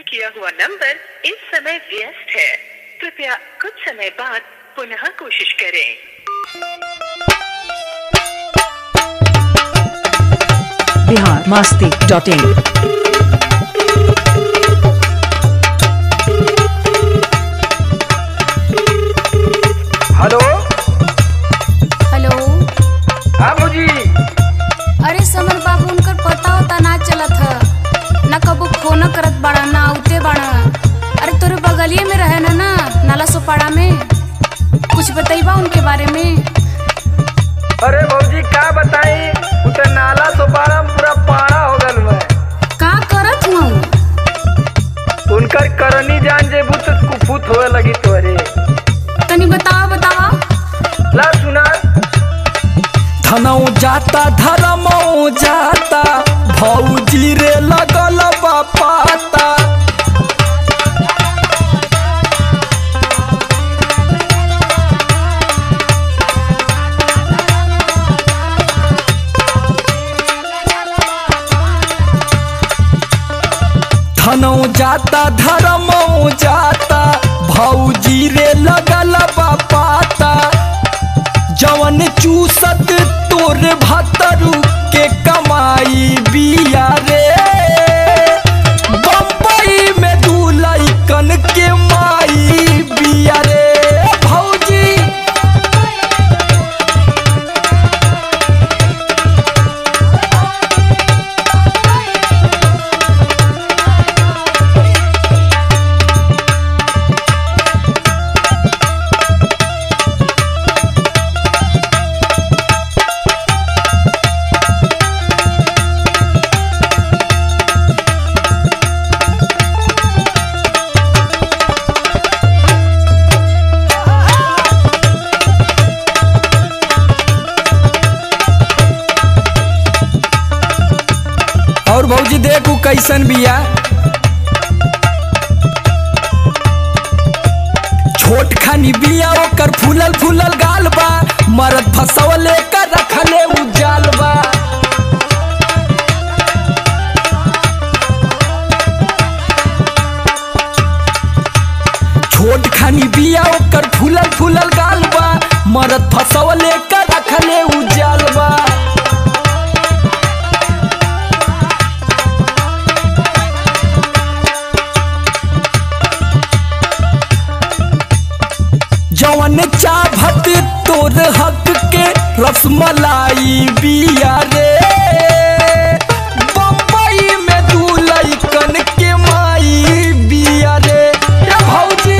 किया हुआ नंबर इस समय व्यस्त है कृपया कुछ समय बाद पुनः कोशिश करें Bihar Masti dot in hello hello हाँ मुजी अरे समर बाबू उनकर पता होता ना चलत ह न कबो फोन करत बाड़ा ना आउते बाड़ा अरे तोरे बगलिए में रहे ना ना नाला सोपाड़ा में कुछ बतईबा उनके बारे में अरे भौजी का बताई उ त नाला सोपारा में पूरा पाड़ा हो गल मैं का करत हूँ उनकर करनी जान जेबू तो कुफुत होए लगी तोरे तनी बतावा बतावा ला सुना धनौ जाता धरमौ जाता भौजी रे लगल बा पाता धनौ जाता धरमौ जाता भौजी रे लगल बा पाता जवन चूसत तोर भतरू के कमाई बिया रे बम्बई में दू लइकन के माई बिया रे भौजी और भौजी देखू कैसन बिया छोट खानी बिया ओकर फूलल फूलल गाल बा मरद फसवले कर रखले उजाल बा छोट खानी बिया ओकर फूलल फूलल गाल बा मरद फसवले कर रखले उजाल बा जवन चाभत तोर हक के रसमलाई बिया रे बम्बई में दू लइकन के माई बिया रे ए भौजी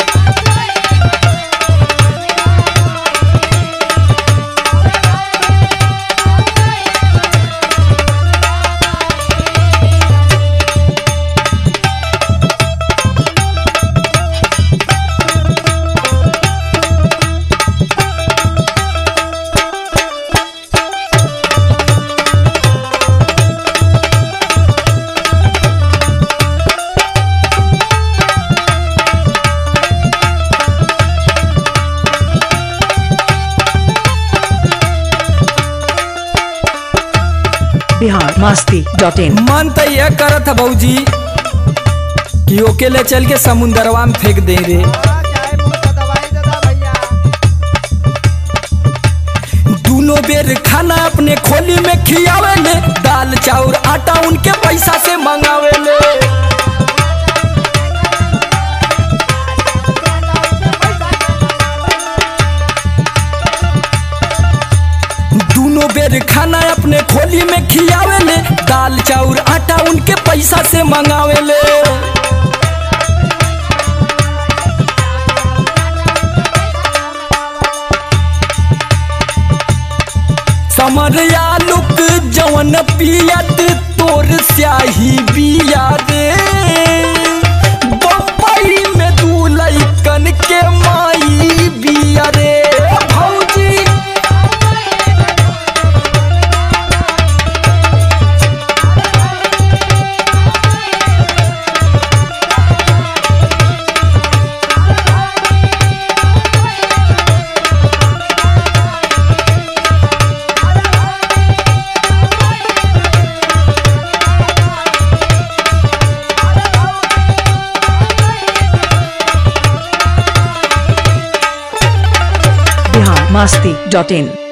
बिहार मस्ती डॉट इन मन तो यह करत है भौजी कि ओके ले चल के समुंदरवा में फेंक दे रे दूनो बेर खाना अपने खोली में खियावे ले दाल चाउर आटा उनके पैसा से मंगावे ले दूनो बेर खाना अपने खोली में खियावे ले दाल चाउर आटा उनके पैसा से मंगावे ले समर आलुक जवन पियत तोर स्याही बिया रे बम्बई में दू लइकन के माई बिया रे भौजी बिहार मस्ती डॉट इन